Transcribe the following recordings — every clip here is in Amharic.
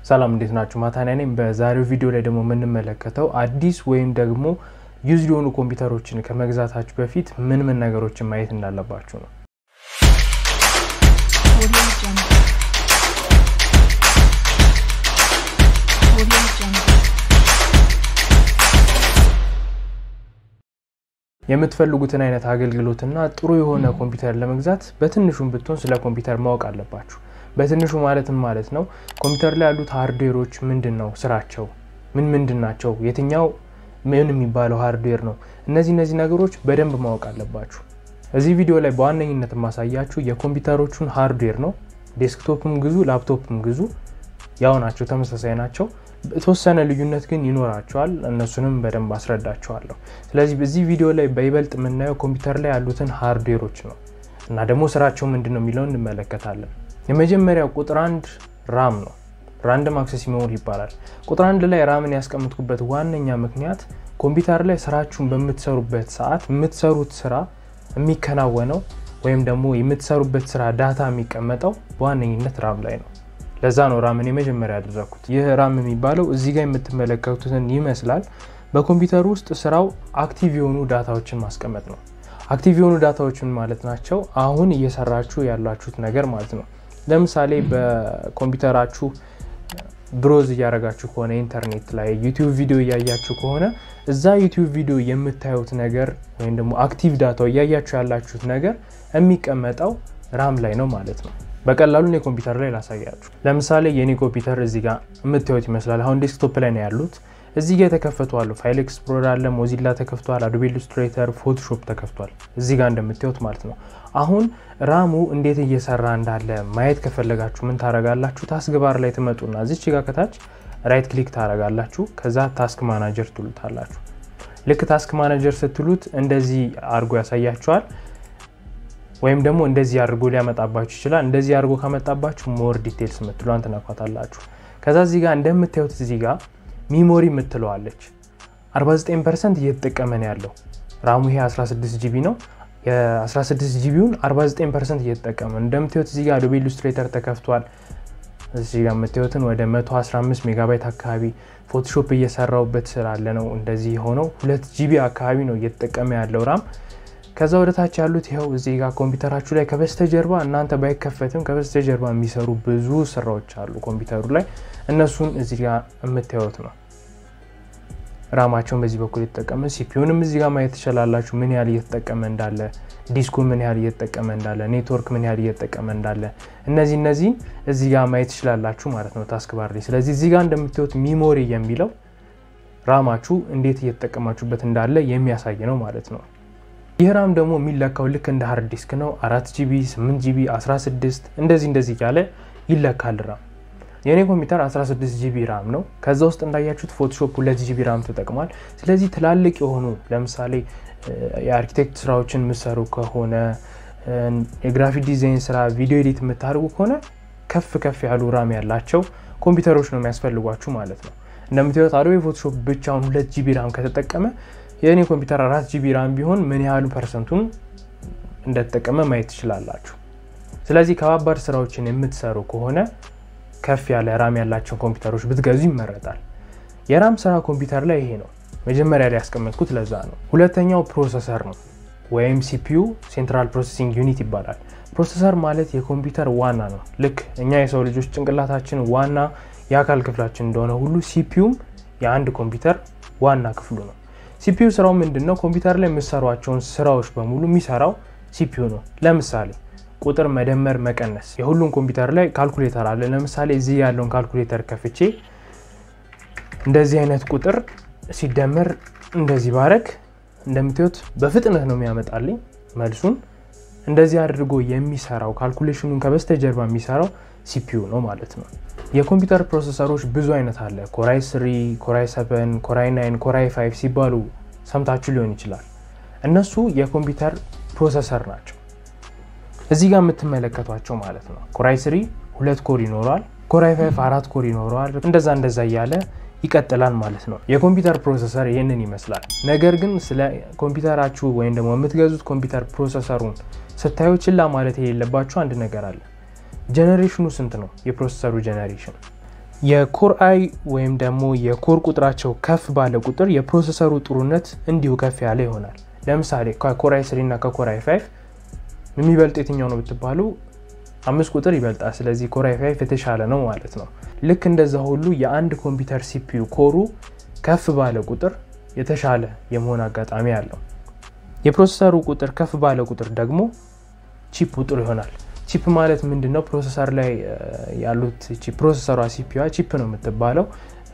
ሰላም እንዴት ናችሁ? ማታንያ ነኝ። በዛሬው ቪዲዮ ላይ ደግሞ የምንመለከተው አዲስ ወይም ደግሞ ዩዝድ የሆኑ ኮምፒውተሮችን ከመግዛታችሁ በፊት ምን ምን ነገሮችን ማየት እንዳለባችሁ ነው። Audio Jungle. Audio Jungle. የምትፈልጉትን አይነት አገልግሎትና ጥሩ የሆነ ኮምፒውተር ለመግዛት በትንሹም ብትሆን ስለ ኮምፒውተር ማወቅ አለባችሁ። በትንሹ ማለትም ማለት ነው ኮምፒውተር ላይ ያሉት ሃርድዌሮች ምንድን ነው ስራቸው፣ ምን ምንድን ናቸው፣ የትኛው ምን የሚባለው ሃርድዌር ነው። እነዚህ እነዚህ ነገሮች በደንብ ማወቅ አለባችሁ። እዚህ ቪዲዮ ላይ በዋነኝነት የማሳያችሁ የኮምፒውተሮቹን ሃርድዌር ነው። ዴስክቶፕም ግዙ፣ ላፕቶፕም ግዙ፣ ያው ናቸው፣ ተመሳሳይ ናቸው። የተወሰነ ልዩነት ግን ይኖራቸዋል። እነሱንም በደንብ አስረዳቸዋለሁ። ስለዚህ በዚህ ቪዲዮ ላይ በይበልጥ የምናየው ኮምፒውተር ላይ ያሉትን ሃርድዌሮች ነው እና ደግሞ ስራቸው ምንድን ነው የሚለውን እንመለከታለን። የመጀመሪያው ቁጥር አንድ ራም ነው። ራንደም አክሰስ ሜሞሪ ይባላል። ቁጥር አንድ ላይ ራምን ያስቀምጥኩበት ዋነኛ ምክንያት ኮምፒውተር ላይ ስራችሁን በምትሰሩበት ሰዓት የምትሰሩት ስራ የሚከናወነው ወይም ደግሞ የምትሰሩበት ስራ ዳታ የሚቀመጠው በዋነኝነት ራም ላይ ነው። ለዛ ነው ራምን የመጀመሪያ ያደረግኩት። ይህ ራም የሚባለው እዚህ ጋር የምትመለከቱትን ይመስላል። በኮምፒውተር ውስጥ ስራው አክቲቭ የሆኑ ዳታዎችን ማስቀመጥ ነው። አክቲቭ የሆኑ ዳታዎችን ማለት ናቸው አሁን እየሰራችሁ ያላችሁት ነገር ማለት ነው። ለምሳሌ በኮምፒውተራችሁ ብሮዝ እያደረጋችሁ ከሆነ ኢንተርኔት ላይ ዩቲዩብ ቪዲዮ እያያችሁ ከሆነ እዛ ዩቲዩብ ቪዲዮ የምታዩት ነገር ወይም ደግሞ አክቲቭ ዳታው እያያችሁ ያላችሁት ነገር የሚቀመጠው ራም ላይ ነው ማለት ነው። በቀላሉ እኔ ኮምፒውተር ላይ ላሳያችሁ። ለምሳሌ የኔ ኮምፒውተር እዚህ ጋር የምታዩት ይመስላል። አሁን ዴስክቶፕ ላይ ነው ያሉት። እዚህ ጋር የተከፈቱ አሉ። ፋይል ኤክስፕሎረር አለ፣ ሞዚላ ተከፍቷል፣ አዶቤ ኢሉስትሬተር፣ ፎቶሾፕ ተከፍቷል። እዚህ ጋር እንደምታዩት ማለት ነው። አሁን ራሙ እንዴት እየሰራ እንዳለ ማየት ከፈለጋችሁ ምን ታረጋላችሁ? ታስክ ባር ላይ ትመጡና እዚች ጋር ከታች ራይት ክሊክ ታረጋላችሁ። ከዛ ታስክ ማናጀር ትሉታላችሁ። ልክ ታስክ ማናጀር ስትሉት እንደዚህ አድርጎ ያሳያችኋል። ወይም ደግሞ እንደዚህ አድርጎ ሊያመጣባችሁ ይችላል። እንደዚህ አድርጎ ካመጣባችሁ ሞር ዲቴልስ የምትሏን ትነኳታላችሁ። ከዛ እዚህ ጋር እንደምታዩት እዚህ ጋር ሚሞሪ የምትለዋለች 49 ፐርሰንት እየተጠቀመ ነው ያለው ራሙ። ይሄ 16 ጂቢ ነው። የ16 ጂቢውን 49 ፐርሰንት እየተጠቀመ ነው። እንደምታዩት እዚህ ጋር አዶቤ ኢሉስትሬተር ተከፍቷል። እዚህ ጋር የምታዩትን ወደ 115 ሜጋባይት አካባቢ ፎቶሾፕ እየሰራውበት ስላለ ነው እንደዚህ የሆነው። ሁለት ጂቢ አካባቢ ነው እየተጠቀመ ያለው ራም ከዛ ወደ ታች ያሉት ይኸው እዚህ ጋር ኮምፒውተራችሁ ላይ ከበስተጀርባ እናንተ ባይከፈትም ከበስተጀርባ የሚሰሩ ብዙ ስራዎች አሉ ኮምፒውተሩ ላይ እነሱን እዚህ ጋር የምታዩት ነው። ራማቸውን በዚህ በኩል የተጠቀመ ሲፒዩንም እዚህ ጋር ማየት ትችላላችሁ፣ ምን ያህል እየተጠቀመ እንዳለ፣ ዲስኩ ምን ያህል እየተጠቀመ እንዳለ፣ ኔትወርክ ምን ያህል እየተጠቀመ እንዳለ እነዚህ እነዚህን እዚህ ጋር ማየት ትችላላችሁ ማለት ነው ታስክ ባር ላይ። ስለዚህ እዚህ ጋር እንደምታዩት ሚሞሪ የሚለው ራማችሁ እንዴት እየተጠቀማችሁበት እንዳለ የሚያሳይ ነው ማለት ነው። ይህ ራም ደግሞ የሚለካው ልክ እንደ ሃርድ ዲስክ ነው። አራት ጂቢ፣ ስምንት ጂቢ፣ 16 እንደዚህ እንደዚህ እያለ ይለካል ራም። የእኔ ኮምፒውተር 16 ጂቢ ራም ነው። ከዛ ውስጥ እንዳያችሁት ፎቶሾፕ ሁለት ጂቢ ራም ተጠቅሟል። ስለዚህ ትላልቅ የሆኑ ለምሳሌ የአርኪቴክት ስራዎችን የምሰሩ ከሆነ የግራፊክ ዲዛይን ስራ፣ ቪዲዮ ኤዲት የምታደርጉ ከሆነ ከፍ ከፍ ያሉ ራም ያላቸው ኮምፒውተሮች ነው የሚያስፈልጓችሁ ማለት ነው። እንደምታዩት አዶቤ ፎቶሾፕ ብቻውን ሁለት ጂቢ ራም ከተጠቀመ የእኔ ኮምፒውተር አራት ጂቢ ራም ቢሆን ምን ያህሉ ፐርሰንቱን እንደተጠቀመ ማየት ትችላላችሁ። ስለዚህ ከባባድ ስራዎችን የምትሰሩ ከሆነ ከፍ ያለ ራም ያላቸውን ኮምፒውተሮች ብትገዙ ይመረጣል። የራም ስራ ኮምፒውተር ላይ ይሄ ነው። መጀመሪያ ላይ ያስቀመጥኩት ለዛ ነው። ሁለተኛው ፕሮሰሰር ነው ወይም ሲፒዩ ሴንትራል ፕሮሰሲንግ ዩኒት ይባላል። ፕሮሰሰር ማለት የኮምፒውተር ዋና ነው። ልክ እኛ የሰው ልጆች ጭንቅላታችን ዋና የአካል ክፍላችን እንደሆነ ሁሉ ሲፒዩም የአንድ ኮምፒውተር ዋና ክፍሉ ነው። ሲፒዩ ስራው ምንድን ነው? ኮምፒውተር ላይ የምሰሯቸውን ስራዎች በሙሉ የሚሰራው ሲፒዩ ነው። ለምሳሌ ቁጥር መደመር፣ መቀነስ የሁሉም ኮምፒውተር ላይ ካልኩሌተር አለ። ለምሳሌ እዚህ ያለውን ካልኩሌተር ከፍቼ እንደዚህ አይነት ቁጥር ሲደመር እንደዚህ ባረግ እንደምታዩት በፍጥነት ነው የሚያመጣልኝ መልሱን። እንደዚህ አድርጎ የሚሰራው ካልኩሌሽኑን ከበስተጀርባ የሚሰራው ሲፒዩ ነው ማለት ነው። የኮምፒውተር ፕሮሰሰሮች ብዙ አይነት አለ። ኮራይ ስሪ፣ ኮራይ ሰቨን፣ ኮራይ ናይን፣ ኮራይ ፋይቭ ሲባሉ ሰምታችሁ ሊሆን ይችላል። እነሱ የኮምፒውተር ፕሮሰሰር ናቸው። እዚህ ጋር የምትመለከቷቸው ማለት ነው። ኮራይ ስሪ ሁለት ኮር ይኖረዋል። ኮራይ ፋይቭ አራት ኮር ይኖረዋል። እንደዛ እንደዛ እያለ ይቀጥላል ማለት ነው። የኮምፒውተር ፕሮሰሰር ይህንን ይመስላል። ነገር ግን ስለ ኮምፒውተራችሁ ወይም ደግሞ የምትገዙት ኮምፒውተር ፕሮሰሰሩን ስታዩ ችላ ማለት የሌለባችሁ አንድ ነገር አለ። ጀኔሬሽኑ ስንት ነው? የፕሮሰሰሩ ጀኔሬሽን የኮር አይ ወይም ደግሞ የኮር ቁጥራቸው ከፍ ባለ ቁጥር የፕሮሰሰሩ ጥሩነት እንዲሁ ከፍ ያለ ይሆናል። ለምሳሌ ከኮር አይ ስሪ እና ከኮር አይ ፋይቭ የሚበልጥ የትኛው ነው ብትባሉ አምስት ቁጥር ይበልጣል። ስለዚህ ኮር አይ ፋይቭ የተሻለ ነው ማለት ነው። ልክ እንደዛ ሁሉ የአንድ ኮምፒውተር ሲፒዩ ኮሩ ከፍ ባለ ቁጥር የተሻለ የመሆን አጋጣሚ አለው። የፕሮሰሰሩ ቁጥር ከፍ ባለ ቁጥር ደግሞ ቺፕ ጥሩ ይሆናል። ቺፕ ማለት ምንድን ነው? ፕሮሰሰር ላይ ያሉት ፕሮሰሰሯ ሲፒዋ ቺፕ ነው የምትባለው።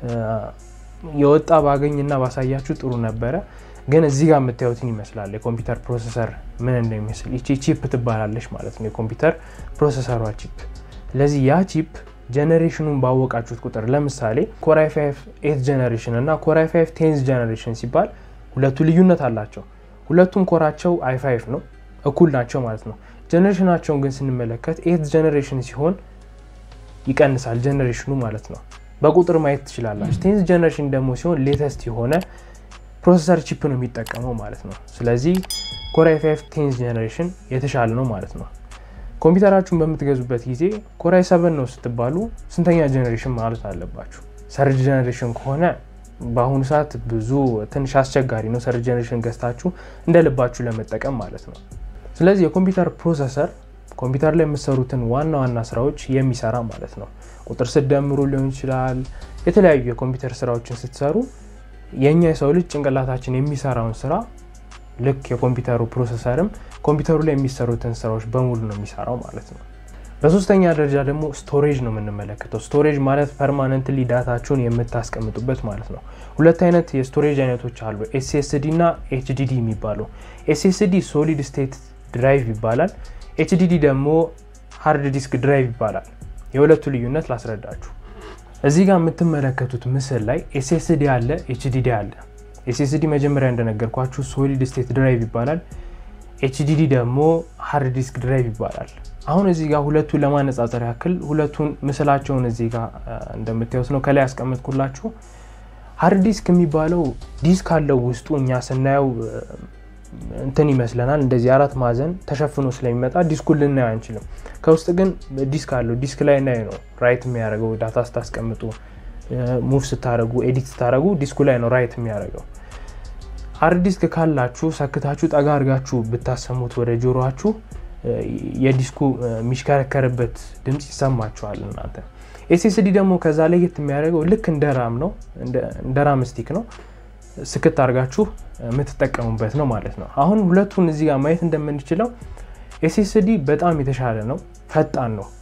የወጣ ባገኝና ባሳያችሁ ጥሩ ነበረ፣ ግን እዚህ ጋር የምታዩትን ይመስላል የኮምፒውተር ፕሮሰሰር ምን እንደሚመስል። ይቺ ቺፕ ትባላለች ማለት ነው፣ የኮምፒውተር ፕሮሰሰሯ ቺፕ። ስለዚህ ያ ቺፕ ጀኔሬሽኑን ባወቃችሁት ቁጥር ለምሳሌ ኮራይ 5 ኤት ጀኔሬሽን እና ኮራይ 5 ቴንዝ ጀኔሬሽን ሲባል ሁለቱ ልዩነት አላቸው። ሁለቱም ኮራቸው አይ 5 ነው፣ እኩል ናቸው ማለት ነው። ጀኔሬሽናቸውን ግን ስንመለከት ኤት ጀኔሬሽን ሲሆን ይቀንሳል ጀኔሬሽኑ ማለት ነው። በቁጥር ማየት ትችላላችሁ። ቴንዝ ጀኔሬሽን ደግሞ ሲሆን ሌተስት የሆነ ፕሮሰሰር ቺፕ ነው የሚጠቀመው ማለት ነው። ስለዚህ ኮራይ 5 ቴንዝ ጀኔሬሽን የተሻለ ነው ማለት ነው። ኮምፒውተራችሁን በምትገዙበት ጊዜ ኮራይ 7 ነው ስትባሉ ስንተኛ ጀኔሬሽን ማለት አለባችሁ። ሰርድ ጀኔሬሽን ከሆነ በአሁኑ ሰዓት ብዙ ትንሽ አስቸጋሪ ነው። ሰርድ ጀኔሬሽን ገዝታችሁ እንደ ልባችሁ ለመጠቀም ማለት ነው። ስለዚህ የኮምፒውተር ፕሮሰሰር ኮምፒውተር ላይ የምትሰሩትን ዋና ዋና ስራዎች የሚሰራ ማለት ነው። ቁጥር ስትደምሩ ሊሆን ይችላል። የተለያዩ የኮምፒውተር ስራዎችን ስትሰሩ የእኛ የሰው ልጅ ጭንቅላታችን የሚሰራውን ስራ ልክ የኮምፒውተሩ ፕሮሰሰርም ኮምፒውተሩ ላይ የሚሰሩትን ስራዎች በሙሉ ነው የሚሰራው ማለት ነው። በሶስተኛ ደረጃ ደግሞ ስቶሬጅ ነው የምንመለከተው። ስቶሬጅ ማለት ፐርማነንትሊ ዳታችሁን የምታስቀምጡበት ማለት ነው። ሁለት አይነት የስቶሬጅ አይነቶች አሉ፣ ኤስኤስዲ እና ኤችዲዲ የሚባሉ። ኤስኤስዲ ሶሊድ ስቴት ድራይቭ ይባላል። ኤችዲዲ ደግሞ ሃርድ ዲስክ ድራይቭ ይባላል። የሁለቱ ልዩነት ላስረዳችሁ። እዚህ ጋር የምትመለከቱት ምስል ላይ ኤስኤስዲ አለ፣ ኤችዲዲ አለ። ኤስኤስዲ መጀመሪያ እንደነገርኳችሁ ሶሊድ ስቴት ድራይቭ ይባላል። ኤችዲዲ ደግሞ ሃርድ ዲስክ ድራይቭ ይባላል። አሁን እዚህ ጋር ሁለቱን ለማነጻጸር ያክል ሁለቱን ምስላቸውን እዚህ ጋር እንደምታዩት ነው ከላይ ያስቀመጥኩላችሁ። ሃርድ ዲስክ የሚባለው ዲስክ አለው ውስጡ እኛ ስናየው እንትን ይመስለናል እንደዚህ አራት ማዕዘን ተሸፍኖ ስለሚመጣ ዲስኩን ልናየው አንችልም። ከውስጥ ግን ዲስክ አለው። ዲስክ ላይ ናይ ነው ራይት የሚያደርገው ዳታ ስታስቀምጡ፣ ሙቭ ስታደረጉ፣ ኤዲት ስታደረጉ ዲስኩ ላይ ነው ራይት የሚያደርገው። ሃርድ ዲስክ ካላችሁ ሰክታችሁ ጠጋ አድርጋችሁ ብታሰሙት ወደ ጆሮችሁ የዲስኩ የሚሽከረከርበት ድምፅ ይሰማችኋል እናንተ። ኤስኤስዲ ደግሞ ከዛ ለየት የሚያደርገው ልክ እንደ ራም ነው፣ እንደ ራም ስቲክ ነው ስክት አድርጋችሁ የምትጠቀሙበት ነው ማለት ነው። አሁን ሁለቱን እዚህ ጋር ማየት እንደምንችለው ኤስኤስዲ በጣም የተሻለ ነው፣ ፈጣን ነው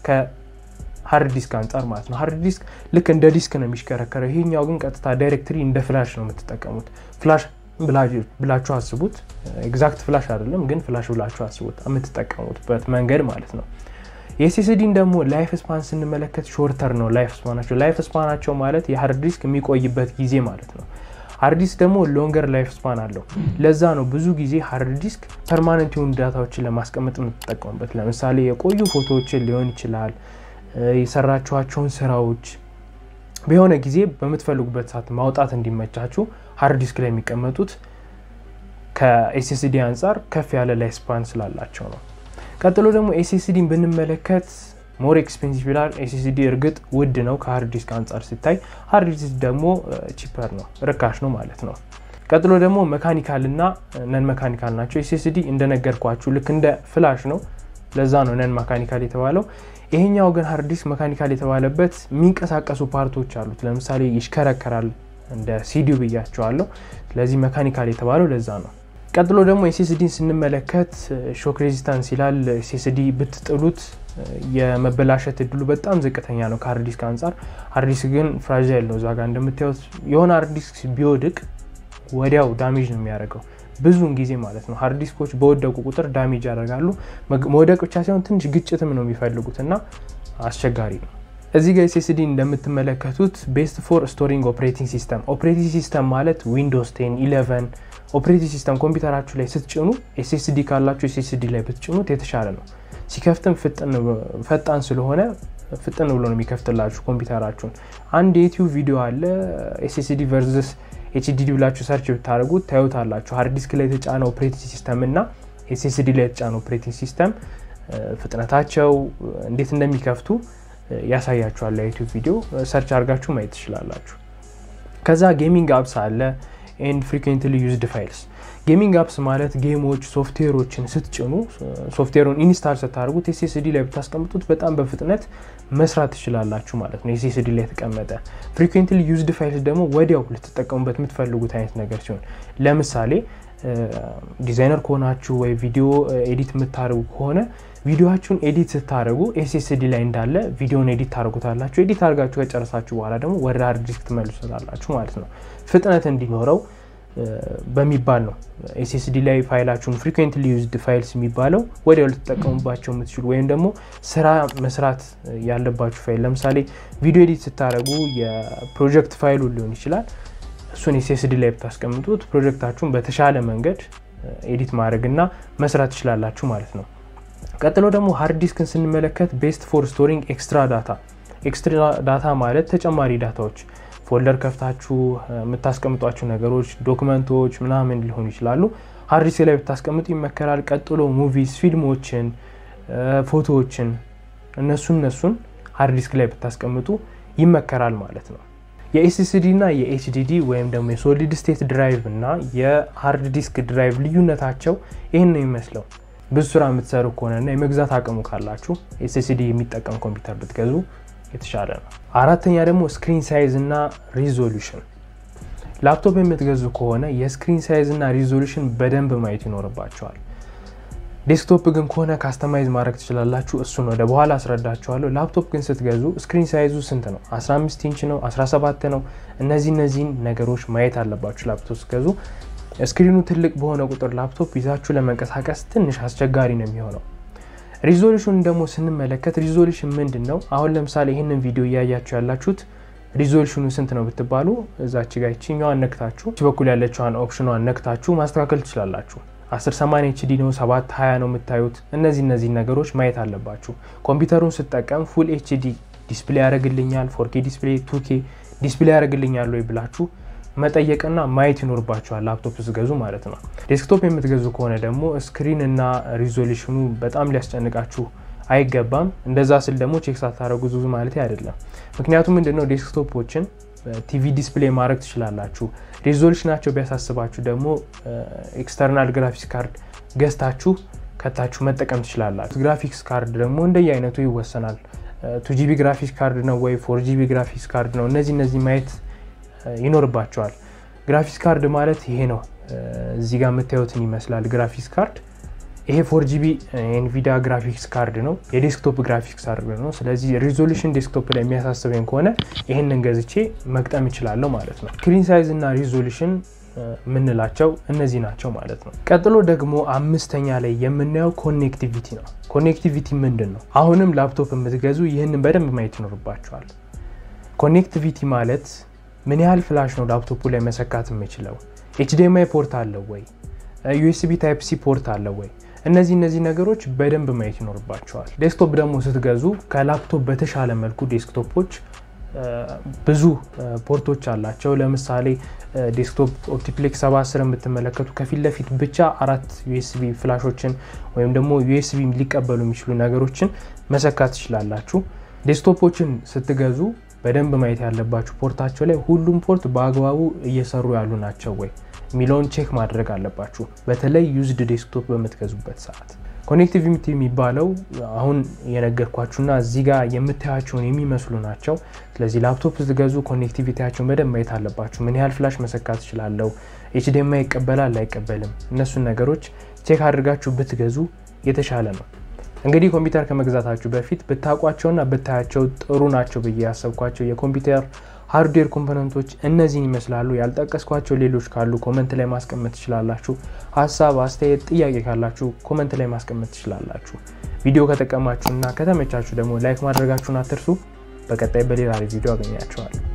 ከሀርድ ዲስክ አንጻር ማለት ነው። ሀርድ ዲስክ ልክ እንደ ዲስክ ነው የሚሽከረከረው። ይሄኛው ግን ቀጥታ ዳይሬክትሪ እንደ ፍላሽ ነው የምትጠቀሙት። ፍላሽ ብላችሁ አስቡት። ኤግዛክት ፍላሽ አይደለም ግን ፍላሽ ብላችሁ አስቡት የምትጠቀሙትበት መንገድ ማለት ነው። የኤስኤስዲን ደግሞ ላይፍ ስፓን ስንመለከት ሾርተር ነው ላይፍ ስፓናቸው። ላይፍ ስፓናቸው ማለት የሀርድ ዲስክ የሚቆይበት ጊዜ ማለት ነው። ሃርድ ዲስክ ደግሞ ሎንገር ላይፍ ስፓን አለው። ለዛ ነው ብዙ ጊዜ ሃርድ ዲስክ ፐርማነንት የሆኑ ዳታዎችን ለማስቀመጥ የምትጠቀሙበት። ለምሳሌ የቆዩ ፎቶዎችን ሊሆን ይችላል፣ የሰራችኋቸውን ስራዎች በሆነ ጊዜ በምትፈልጉበት ሰዓት ማውጣት እንዲመቻችሁ ሃርድ ዲስክ ላይ የሚቀመጡት ከኤስኤስዲ አንጻር ከፍ ያለ ላይፍ ስፓን ስላላቸው ነው። ቀጥሎ ደግሞ ኤስኤስዲን ብንመለከት ሞር ኤክስፔንሲቭ ይላል። ኤስኤስዲ እርግጥ ውድ ነው ከሀርድ ዲስክ አንጻር ሲታይ፣ ሃርድ ዲስክ ደግሞ ቺፐር ነው ርካሽ ነው ማለት ነው። ቀጥሎ ደግሞ መካኒካል እና ነን መካኒካል ናቸው። ኤስኤስዲ እንደነገርኳችሁ ልክ እንደ ፍላሽ ነው። ለዛ ነው ነን መካኒካል የተባለው። ይሄኛው ግን ሃርድ ዲስክ መካኒካል የተባለበት የሚንቀሳቀሱ ፓርቶች አሉት። ለምሳሌ ይሽከረከራል እንደ ሲዲው ብያቸዋለሁ። ስለዚህ መካኒካል የተባለው ለዛ ነው። ቀጥሎ ደግሞ ኤስኤስዲን ስንመለከት ሾክ ሬዚስታንስ ይላል። ኤስኤስዲ ብትጥሉት የመበላሸት እድሉ በጣም ዝቅተኛ ነው ከሀርድ ዲስክ አንጻር። ሃርድ ዲስክ ግን ፍራጃይል ነው። እዛ ጋር እንደምታዩት የሆነ ሃርድ ዲስክ ቢወድቅ ወዲያው ዳሜጅ ነው የሚያደርገው ብዙውን ጊዜ ማለት ነው። ሃርድ ዲስኮች በወደቁ ቁጥር ዳሜጅ ያደርጋሉ። መውደቅ ብቻ ሳይሆን ትንሽ ግጭትም ነው የሚፈልጉት እና አስቸጋሪ ነው። እዚህ ጋር ኤስኤስዲ እንደምትመለከቱት ቤስት ፎር ስቶሪንግ ኦፕሬቲንግ ሲስተም። ኦፕሬቲንግ ሲስተም ማለት ዊንዶውስ ቴን ኢሌቨን ኦፕሬቲንግ ሲስተም ኮምፒውተራችሁ ላይ ስትጭኑ ኤስኤስዲ ካላችሁ ኤስኤስዲ ላይ ብትጭኑት የተሻለ ነው። ሲከፍትም ፈጣን ስለሆነ ፍጥን ብሎ ነው የሚከፍትላችሁ ኮምፒውተራችሁን። አንድ የዩቲዩብ ቪዲዮ አለ ኤስኤስዲ ቨርዝስ ኤችዲዲ ብላችሁ ሰርች ብታደርጉት ታዩታላችሁ። ሃርድ ዲስክ ላይ የተጫነ ኦፕሬቲንግ ሲስተም እና ኤስኤስዲ ላይ የተጫነ ኦፕሬቲንግ ሲስተም ፍጥነታቸው እንዴት እንደሚከፍቱ ያሳያችኋል። የዩቲዩብ ቪዲዮ ሰርች አድርጋችሁ ማየት ትችላላችሁ። ከዛ ጌሚንግ አፕስ አለ ኤንድ ፍሪኩዌንትሊ ዩዝድ ፋይልስ ጌሚንግ አፕስ ማለት ጌሞች ሶፍትዌሮችን ስትጭኑ ሶፍትዌሩን ኢንስታል ስታደርጉት ኤስኤስዲ ላይ ብታስቀምጡት በጣም በፍጥነት መስራት ትችላላችሁ ማለት ነው። ኤስኤስዲ ላይ የተቀመጠ ፍሪኩዌንትሊ ዩዝድ ፋይልስ ደግሞ ወዲያው ልትጠቀሙበት የምትፈልጉት አይነት ነገር ሲሆን ለምሳሌ ዲዛይነር ከሆናችሁ ወይ ቪዲዮ ኤዲት የምታደርጉ ከሆነ ቪዲዮችሁን ኤዲት ስታደርጉ ኤስኤስዲ ላይ እንዳለ ቪዲዮን ኤዲት ታደርጉታላችሁ። ኤዲት አድርጋችሁ ከጨረሳችሁ በኋላ ደግሞ ወደ ሃርድ ዲስክ ትመልሱታላችሁ ማለት ነው። ፍጥነት እንዲኖረው በሚባል ነው ኤስኤስዲ ላይ ፋይላችሁን ፍሪኩዌንትሊ ዩዝድ ፋይልስ የሚባለው ወዲያው ልትጠቀሙባቸው የምትችሉ ወይም ደግሞ ስራ መስራት ያለባችሁ ፋይል ለምሳሌ ቪዲዮ ኤዲት ስታደርጉ የፕሮጀክት ፋይሉ ሊሆን ይችላል። እሱን ኤስኤስዲ ላይ ብታስቀምጡት ፕሮጀክታችሁን በተሻለ መንገድ ኤዲት ማድረግና መስራት ትችላላችሁ ማለት ነው። ቀጥሎ ደግሞ ሃርድ ዲስክን ስንመለከት ቤስት ፎር ስቶሪንግ ኤክስትራ ዳታ። ኤክስትራ ዳታ ማለት ተጨማሪ ዳታዎች ፎልደር ከፍታችሁ የምታስቀምጧቸው ነገሮች ዶክመንቶች ምናምን ሊሆኑ ይችላሉ። ሃርድ ዲስክ ላይ ብታስቀምጡ ይመከራል። ቀጥሎ ሙቪስ፣ ፊልሞችን፣ ፎቶዎችን እነሱ እነሱን ሃርድ ዲስክ ላይ ብታስቀምጡ ይመከራል ማለት ነው። የኤስኤስዲ እና የኤችዲዲ ወይም ደግሞ የሶሊድ ስቴት ድራይቭ እና የሃርድ ዲስክ ድራይቭ ልዩነታቸው ይህን ነው የሚመስለው። ብዙ ስራ የምትሰሩ ከሆነና የመግዛት አቅሙ ካላችሁ ኤስኤስዲ የሚጠቀም ኮምፒውተር ብትገዙ የተሻለ ነው። አራተኛ ደግሞ ስክሪን ሳይዝ እና ሪዞሉሽን። ላፕቶፕ የምትገዙ ከሆነ የስክሪን ሳይዝ እና ሪዞሉሽን በደንብ ማየት ይኖርባቸዋል። ዴስክቶፕ ግን ከሆነ ካስተማይዝ ማድረግ ትችላላችሁ። እሱን ወደ በኋላ አስረዳችኋለሁ። ላፕቶፕ ግን ስትገዙ ስክሪን ሳይዙ ስንት ነው? 15 ኢንች ነው? 17 ነው? እነዚህ እነዚህን ነገሮች ማየት አለባችሁ ላፕቶፕ ስትገዙ። ስክሪኑ ትልቅ በሆነ ቁጥር ላፕቶፕ ይዛችሁ ለመንቀሳቀስ ትንሽ አስቸጋሪ ነው የሚሆነው። ሪዞሉሽን ደግሞ ስንመለከት ሪዞሉሽን ምንድን ነው? አሁን ለምሳሌ ይህንን ቪዲዮ እያያችሁ ያላችሁት ሪዞሉሽኑ ስንት ነው ብትባሉ እዛች ጋ ይችኛዋን ነክታችሁ በኩል ያለችዋን ኦፕሽኗን ነክታችሁ ማስተካከል ትችላላችሁ። 1080 ኤችዲ ነው 720 ነው የምታዩት። እነዚህ እነዚህ ነገሮች ማየት አለባችሁ። ኮምፒውተሩን ስጠቀም ፉል ኤችዲ ዲስፕሌይ ያደርግልኛል፣ ፎርኬ ዲስፕሌይ፣ ቱኬ ዲስፕሌይ ያደርግልኛል ወይ ብላችሁ መጠየቅና ማየት ይኖርባቸዋል ላፕቶፕ ስገዙ ማለት ነው። ዴስክቶፕ የምትገዙ ከሆነ ደግሞ ስክሪን እና ሪዞሉሽኑ በጣም ሊያስጨንቃችሁ አይገባም። እንደዛ ስል ደግሞ ቼክ ሳታደረጉ ብዙ ማለት አይደለም። ምክንያቱም ምንድነው ዴስክቶፖችን ቲቪ ዲስፕሌይ ማድረግ ትችላላችሁ። ሪዞሉሽናቸው ቢያሳስባችሁ ደግሞ ኤክስተርናል ግራፊክስ ካርድ ገዝታችሁ ከታችሁ መጠቀም ትችላላችሁ። ግራፊክስ ካርድ ደግሞ እንደየ አይነቱ ይወሰናል። ቱ ጂቢ ግራፊክስ ካርድ ነው ወይ ፎር ጂቢ ግራፊክስ ካርድ ነው? እነዚህ እነዚህ ማየት ይኖርባቸዋል። ግራፊክስ ካርድ ማለት ይሄ ነው። እዚህ ጋር የምታዩትን ይመስላል ግራፊክስ ካርድ። ይሄ ፎር ጂቢ ኤንቪዲያ ግራፊክስ ካርድ ነው፣ የዴስክቶፕ ግራፊክስ ካርድ ነው። ስለዚህ ሪዞሉሽን ዴስክቶፕ ላይ የሚያሳስበኝ ከሆነ ይህንን ገዝቼ መግጠም እችላለሁ ማለት ነው። ስክሪን ሳይዝ እና ሪዞሉሽን የምንላቸው እነዚህ ናቸው ማለት ነው። ቀጥሎ ደግሞ አምስተኛ ላይ የምናየው ኮኔክቲቪቲ ነው። ኮኔክቲቪቲ ምንድን ነው? አሁንም ላፕቶፕ የምትገዙ ይህንን በደንብ ማየት ይኖርባቸዋል። ኮኔክቲቪቲ ማለት ምን ያህል ፍላሽ ነው ላፕቶፑ ላይ መሰካት የምችለው? ኤችዲኤምአይ ፖርት አለው ወይ? ዩኤስቢ ታይፕ ሲ ፖርት አለው ወይ? እነዚህ እነዚህ ነገሮች በደንብ ማየት ይኖርባቸዋል። ዴስክቶፕ ደግሞ ስትገዙ ከላፕቶፕ በተሻለ መልኩ ዴስክቶፖች ብዙ ፖርቶች አላቸው። ለምሳሌ ዴስክቶፕ ኦፕቲፕሌክስ 710 የምትመለከቱ ከፊት ለፊት ብቻ አራት ዩኤስቢ ፍላሾችን ወይም ደግሞ ዩኤስቢ ሊቀበሉ የሚችሉ ነገሮችን መሰካት ትችላላችሁ። ዴስክቶፖችን ስትገዙ በደንብ ማየት ያለባችሁ ፖርታቸው ላይ ሁሉም ፖርት በአግባቡ እየሰሩ ያሉ ናቸው ወይ የሚለውን ቼክ ማድረግ አለባችሁ፣ በተለይ ዩዝድ ዴስክቶፕ በምትገዙበት ሰዓት። ኮኔክቲቪቲ የሚባለው አሁን የነገርኳችሁና እዚህ ጋር የምታያቸውን የሚመስሉ ናቸው። ስለዚህ ላፕቶፕ ስትገዙ ኮኔክቲቪቲያቸውን በደንብ ማየት አለባችሁ። ምን ያህል ፍላሽ መሰካት ትችላለው፣ ኤችዲኤምአይ ይቀበላል አይቀበልም፣ እነሱን ነገሮች ቼክ አድርጋችሁ ብትገዙ የተሻለ ነው። እንግዲህ ኮምፒውተር ከመግዛታችሁ በፊት ብታውቋቸውና ብታያቸው ጥሩ ናቸው ብዬ ያሰብኳቸው የኮምፒውተር ሃርድዌር ኮምፖነንቶች እነዚህን ይመስላሉ። ያልጠቀስኳቸው ሌሎች ካሉ ኮመንት ላይ ማስቀመጥ ትችላላችሁ። ሀሳብ፣ አስተያየት፣ ጥያቄ ካላችሁ ኮመንት ላይ ማስቀመጥ ትችላላችሁ። ቪዲዮ ከጠቀማችሁና ከተመቻችሁ ደግሞ ላይክ ማድረጋችሁን አትርሱ። በቀጣይ በሌላ ቪዲዮ አገኛችኋለሁ።